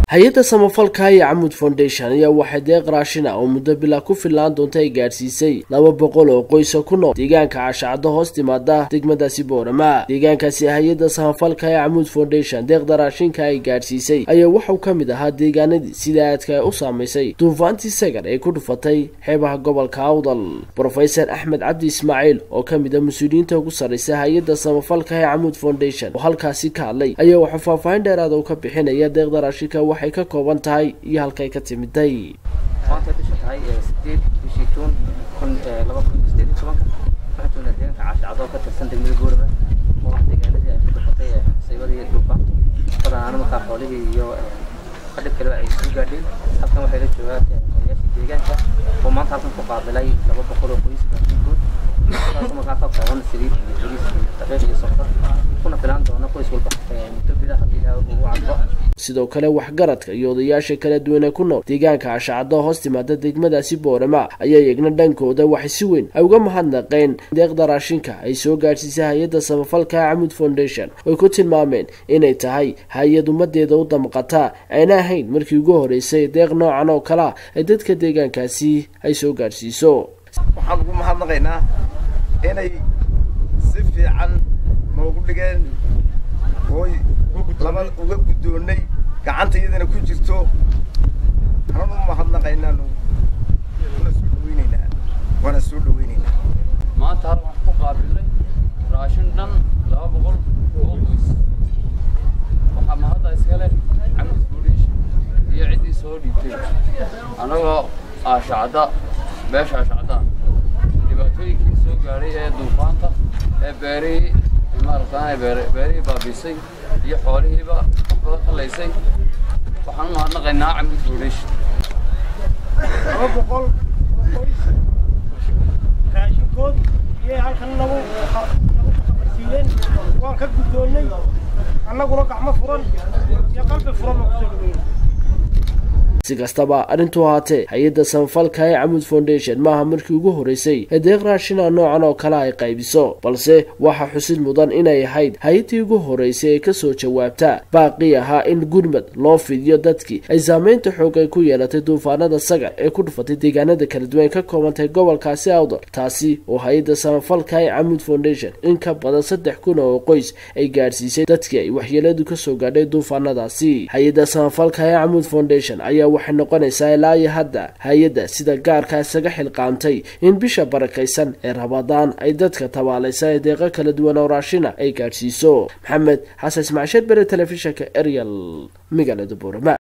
hay-adda samafalka iyo camud foundation ayaa waxay deeq raashin ah oo muddo bilaa ku fillaan doonta ay gaadhsiisay laba boqol oo qoysa ku nool deegaanka cashacado hoos timaada degmadaasi boorama deegaankaasi hay-adda samafalka ee camud foundation deeqda raashinka ay gaadhsiisay ayaa waxau ka mid ahaa deegaanadii sida aadka u saamaysay duufaantii sagar ee ku dhufatay xeebaha gobolka awdal brofesor axmed cabdi ismaaciil oo ka mid a mas-uuliyiinta ugu sarraysa hay-adda samafalka ee camud foundation oo halkaasi ka hadlay ayaa waxaa faahfaahin dheeraada u ka bixinaya deeqda raashinka waxay ka kooban tahay iyo halkay ka timiday maanta bisha tahay sideed bishii juun kun laba kun iyo sideed iyo tobanka waxaan joognaa deegaanka caashacado oo ka tirsan degmada goorama oo ah deegaanadii ay ku dhufatay musiibadii duufaanta badanaana markaa xoolihii iyo qadhib kaleba ay soo gaadheen halkan waxay la joogaan odayaashii deegaanka oo maanta halkan ku qaabilay laba boqol oo qoys raashinkood taas markaa ka kooban saliid iyo bariis iyo daqiiq iyo sonkor kuna filaan doona qoys walba muddo bila haddii ilaahay ugu cadbo sidoo kale waxgaradka iyo odayaasha kala duwan ee ku nool deegaanka cashacado hoos timaada degmadaasi boorama ayaa iyagna dhankooda waxay si weyn ay uga mahadnaqeen deeqda raashinka ay soo gaadhsiisay hay-adda samafalka camud foundation oy ku tilmaameen inay tahay hay-ad ummadeeda u damqata ayna ahayn markii ugu horeysay deeq noocan oo kalea ay dadka deegaankaasi ay soo gaadhsiiso waxaan ugu mahadnaqaynaa inay si fiican noogu dhigeen ooy laba uga guddoonnay gacanta iyadana ku jirto anan u mahadnaqaynaa kuna soo dhaweynaynaa waana soo dhaweynaynaa maanta hal waxaan ku qaabilay raashin dhan laba boqol oo qoys waxaa mahadda iskale camud foundation iyo ciddii soo dhiibtay annagoo aashacda beesha aashacda dhibaatooyinkii soo gaadhay ee duufaanta ee beerihii maaragtaan beerihii baabiisay iyo xoolihiiba waxbada kalaysay waxaan u mahadnaqaynaa camud foundation laba boqol qoys raashinkood iyay halkan nagu nagu kabarsiiyeen waan ka guddoonnay annaguna gacmo furan iyo qalbi furan baan kusoo dhaweyna si kastaba arrintu ahaatee hay-adda samafalka ee camud foundation maaha markii ugu horeysay ee deeq raashina noocan oo kale ay qaybiso balse waxaa xusid mudan inay ahayd hay-addii ugu horeysay ee kasoo jawaabta baaqii ahaa in gurmad loo fidiyo dadkii ay saameynta xoog ay ku yeelatay duufaanada sagar ee ku dhufatay deegaanada kala duwan ka koobantahay gobolkaasi awdal taasi oo hay-adda samafalka ee camud foundation in ka badan saddex kun oo qoys ay gaadhsiisay dadkii ay waxyeeladu kasoo gaadhay duufaanadaasi hay-adda samafalka ee camud foundation ayaa waxay noqonaysaa ilaa iyo hadda hay-adda sida gaarka isaga xilqaamtay in bisha barakaysan ee rabadaan ay dadka tabaalaysa ee deeqo kala duwan oo raashina ay gaadhsiiso maxamed xasan ismacsheed bere telefishinka ariel magaalada boorama